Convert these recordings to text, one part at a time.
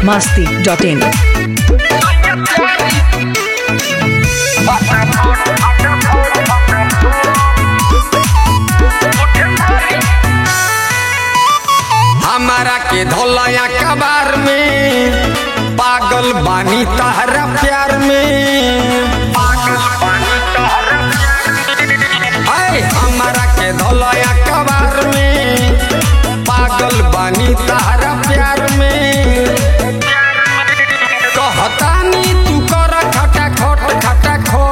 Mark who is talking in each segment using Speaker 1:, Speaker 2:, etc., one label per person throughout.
Speaker 1: masti.in.
Speaker 2: हमारा के धोलया कबार में पागल बानी तहरा प्यार में पागल बानी तहरा प्यार हमारा के धोलया कबार में पागल बानी तहरा प्यार में कहतानी तू कर खटा खोट खटा खो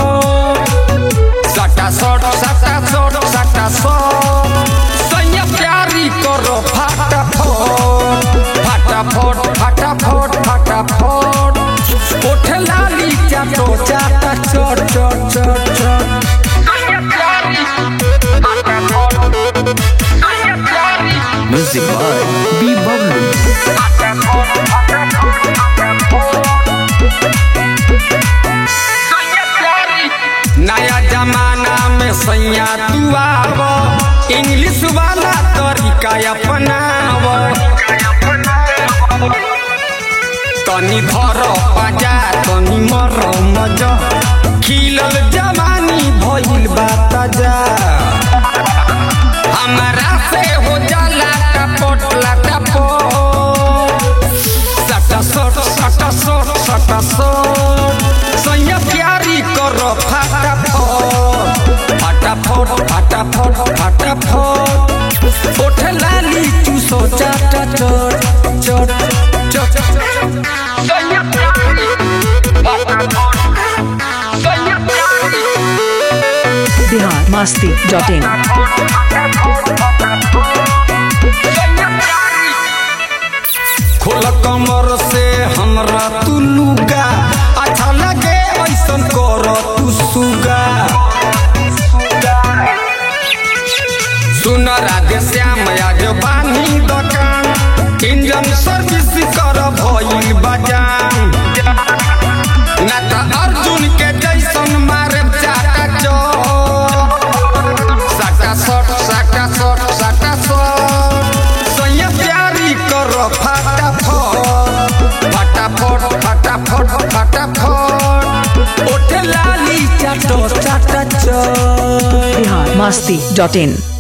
Speaker 2: सटा सट सटा सट सटा सट सैया प्यारी करो फटाफट फटाफट फटाफट फटाफट ओठ लाली चाटो चाटा चट चट चट चट सैया प्यारी फटाफट सैया प्यारी
Speaker 1: Music by B. Bablu.
Speaker 2: नया जमाना में सैया तू आव इंग्लिश वाला तरीका अपनाव तनी धर पाजा तनी मर मजा खिलल जवानी भइल बा ताजा हमारा से हो जाला टपट लटपट सटा सट सटा सट सटा सट सैया प्यारी करो फटाफट फटाफट फटाफट फटाफट ओठ लाली चूसो चाटा चट चट चट सैया प्यारी फटाफट सैया प्यारी
Speaker 1: Bihar masti.in.
Speaker 2: खोल कमर से हमरा तू लुगा अच्छा लगे ऐसन कर तू सुगा सुन राधे श्याम आज बानी दुकान इंजन सर्विस कर भइल बजान ना त अर्जुन के जैसन मारे चाटा चौक साटा सट साटा सट साटा सट सैया प्यारी कर फटाफट फटाफट फटाफट फटाफट ओठ लाली चाटो चाटा चौक
Speaker 1: Bihar masti.in.